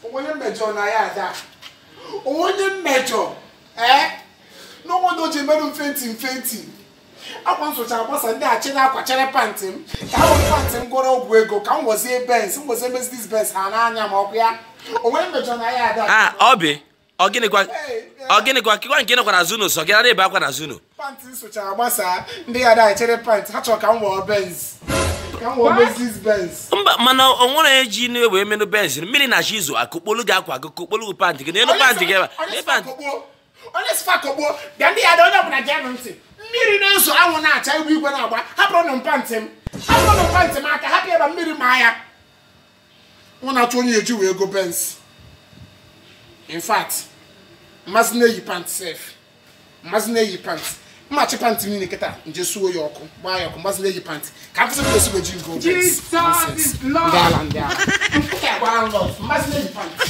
onye mmejọ na ya ada onye mmejọ ee n'ọnwado ji merụ mfenti mfenti akwa nsụcha agbasa ndị achị na-akwachere pantị m ka ha were pantị m gụrụ ọgwụ ego ka m gwozie bens m gwozie mesidis bens ha n'anya ma ọkụ ya onwe mmejọ na ya ada a ọ bụ ọ gịnịkwa ọ gịnịkwa kịkwa nke nọkwa na zuno sọ gị nara ebe akwa na zuno pantị nsụcha agbasa ndị ya ada echere pantị ha chọrọ ka m wụọ bens ka m wụọ mesidis bens mba mana o nwere eji inu wee menụ benzin mmiri na chi izu akụkpolu gị akwa gị kụkpolu gị pantị gị n'elu pantị gị ebe onye pantị onye sifa kogbo bịa ndị ya da onye ọbụla gee m ntị mmiri na-eso anwụ na-acha igwe igwe na-agba hapụrụ nụ mpantị m hapụrụ nụ mpantị m aka hapụ ebe mmiri maa ya nwa na-achọ onye eji wee go bens in fact mmasị na-eyi pantị sef mmasị na-eyi pantị mmachi pantị niile kịta nje suo ya ọkụ gbaa ya ọkụ mmasị na-eyi pantị ka mfụsị m esi weji go bens Jesus is Lord. ndị ala ndị ala nke a gbara nlọ mmasị na-eyi pantị